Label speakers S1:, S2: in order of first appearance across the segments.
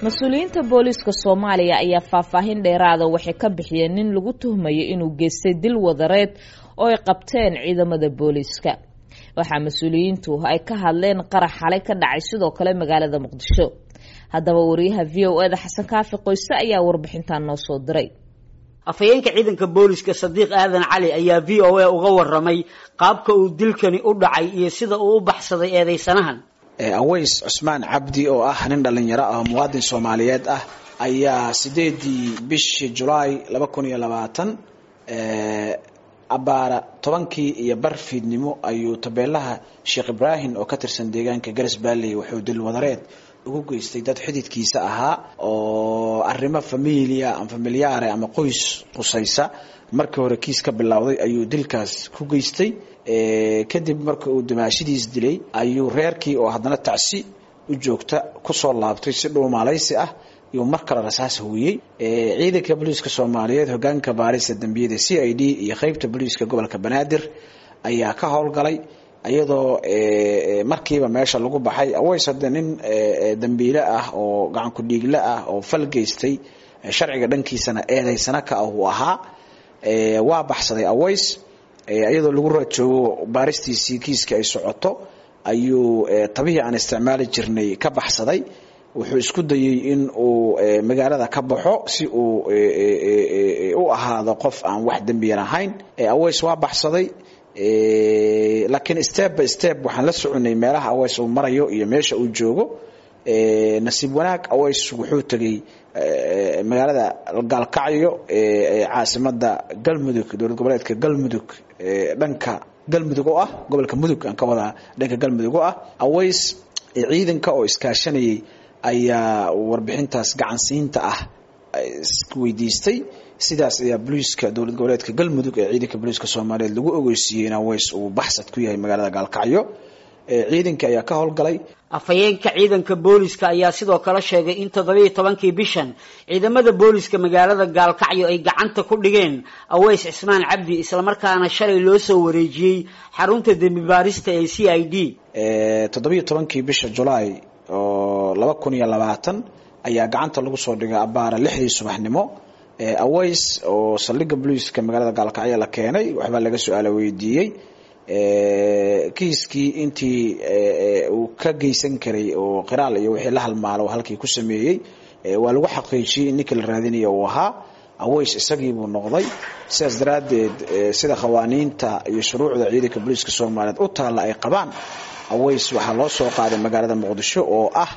S1: mas-uuliyiinta booliiska soomaaliya ayaa faahfaahin dheeraada waxay ka bixiyeen nin lagu tuhmayo inuu geystay dil wadareed oo ay qabteen ciidamada booliiska waxaa mas-uuliyiintu ay ka hadleen qarax xalay ka dhacay sidoo kale magaalada muqdisho haddaba wariyaha v o eda xasan kaafi qoyse ayaa warbixintan noo soo diray
S2: afhayeenka ciidanka booliska sadiiq aadan cali ayaa v o a uga waramay qaabka uu dilkani u dhacay iyo sida uu u baxsaday eedeysanahan
S3: aways cusmaan cabdi oo ah nin dhallinyaro ah oo muwaadin soomaaliyeed ah ayaa sideedii bishii julaay laba kun iyo labaatan abaara tobankii iyo bar fiidnimo ayuu tabeelaha sheekh ibraahim oo ka tirsan deegaanka garas baalley wuxuu dil wadareed ugu geystay dad xididkiisa ahaa oo arrimo familia ama familiyaare ama qoys qusaysa markii hore kiis ka bilowday ayuu dilkaas ku geystay kadib marka uu dimaashidiis dilay ayuu reerkii oo haddana tacsi u joogta kusoo laabtay si dhuumaalaysi ah iyuu mar kale rasaas huwiyey ciidanka booliiska soomaaliyeed hogaanka baarista dambiyada c i d iyo qeybta booliiska gobolka banaadir ayaa ka howlgalay iyadoo markiiba meesha lagu baxay aways hadde nin dambiile ah oo gacanku dhiigle ah oo fal geystay sharciga dhankiisana eedaysana ka ah uu ahaa waa baxsaday aways iyadoo lagu rajoogo baaristiisii kiiskii ay socoto ayuu tabihii aan isticmaali jirnay ka baxsaday wuxuu isku dayey in uu magaalada ka baxo si uu u ahaado qof aan wax dembiyan ahayn aways waa baxsaday laakiin step by step waxaan la soconay meelaha aways uu marayo iyo meesha uu joogo nasiib wanaag aways wuxuu tegey magaalada gaalkacyo caasimada galmudug dowlad goboleedka galmudug dhanka galmudug oo ah gobolka mudug aan ka wadaa dhanka galmudug oo ah aways ciidanka oo iskaashanayay ayaa warbixintaas gacansiinta ah weydiistay sidaas ayaa booliiska dowlad goboleedka galmudug ee ciidanka booliiska soomaaliyeed lagu ogeysiiyey in aways uu baxsad ku yahay magaalada gaalkacyo ciidanka ayaa ka howlgalay
S2: afhayeenka ciidanka booliska ayaa sidoo kale sheegay in toddobiiyo tobankii bishan ciidamada booliska magaalada gaalkacyo ay gacanta ku dhigeen aways cismaan cabdi islamarkaana shalay loo soo wareejiyey xarunta dembi baarista ee c i d
S3: toddobiiyo tobankii bisha julaay oo laba kun iyo labaatan ayaa gacanta lagu soo dhigay abaara lixdii subaxnimo aways oo saldhigga booliiska magaalada gaalkacyo la keenay waxbaa laga su-aala weydiiyey kiiskii intii uu ka geysan karay oo qiraal iyo wixii la halmaalo halkii ku sameeyey waa lagu xaqiijiyey in ninkii la raadinaya uu ahaa aways isagii buu noqday sidaas daraaddeed sida qawaaniinta iyo shuruucda ciidanka booliiska soomaaliyeed u taalla ay qabaan aways waxaa loo soo qaaday magaalada muqdisho oo ah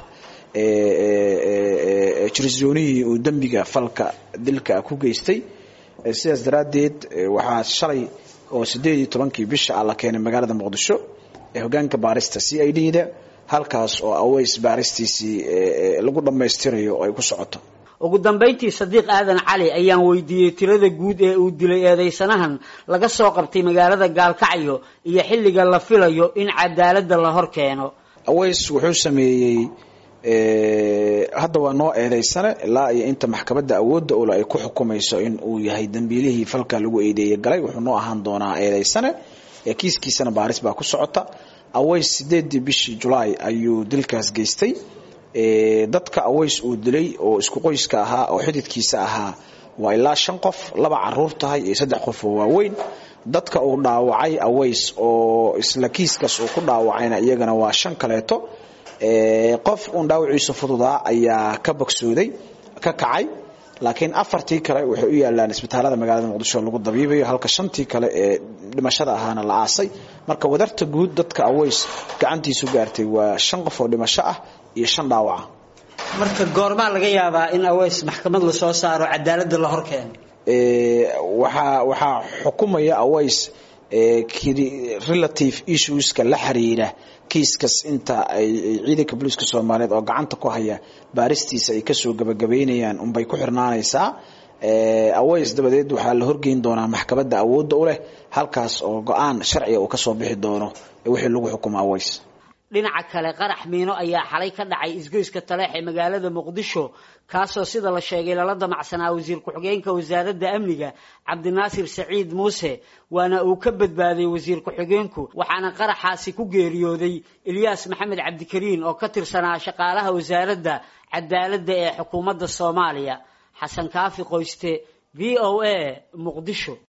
S3: jirisoonihii uu dembiga falka dilka ku geystay sidaas daraaddeed waxaa shalay oo sideed iyo tobankii bisha ah la keenay magaalada muqdisho ee hogaanka baarista c i d da halkaas oo aways baaristiisii lagu dhammaystirayo oo ay ku socoto
S2: ugu dambayntii sadiiq aadan cali ayaan weydiiyey tirada guud ee uu dilay eedeysanahan laga soo qabtay magaalada gaalkacyo iyo xilliga la filayo in cadaaladda la hor keeno
S3: aways wuxuu sameeyey hadda waa noo eedeysane ilaa iyo inta maxkamadda awoodda ule ay ku xukumayso in uu yahay dambiilihii falka lagu eedeeyey galay wuxuu noo ahaan doonaa eedeysane kiiskiisana baaris baa ku socota aways sideedii bishii julaay ayuu dilkaas geystay dadka aways uu dilay oo isku qoyska ahaa oo xididkiisa ahaa waa ilaa shan qof laba caruur tahay iyo saddex qof oo waaweyn dadka uu dhaawacay aways oo isla kiiskaas uu ku dhaawacayna iyagana waa shan kaleeto qof uun dhaawiciisu fududaa ayaa ka bogsooday ka kacay laakiin afartii kale waxay u yaalaan isbitaalada magaalada muqdisho lagu dabiibayo halka shantii kale ee dhimashada ahaana la aasay marka wadarta guud dadka aways gacantiisu gaartay waa shan qof oo dhimasho ah iyo shan dhaawaca
S2: marka goormaa laga yaabaa in aways maxkamad lasoo saaro cadaaladda la hor keeno
S3: waxaa waxaa xukumaya aways relative issueska la xiriira kiiskas inta ay ciidanka booliiska soomaaliyeed oo gacanta ku haya baaristiisa ay kasoo gabagabeynayaan unbay ku xirnaanaysaa aways dabadeed waxaa la horgeyn doonaa maxkamadda awoodda u leh halkaas oo go-aan sharciga uu kasoo bixi doono wixii lagu xukumo aways
S2: dhinaca kale qarax miino ayaa xalay ka dhacay isgoyska taleex ee magaalada muqdisho kaasoo sida la sheegay lala damacsanaa wasiir ku-xigeenka wasaaradda amniga cabdinaasir saciid muuse waana uu ka badbaaday wasiir ku-xigeenku waxaana qaraxaasi ku geeriyooday ilyaas maxamed cabdikariin oo ka tirsanaa shaqaalaha wasaaradda cadaaladda ee xukuumadda soomaaliya xasan kaafi qoyste v o a muqdisho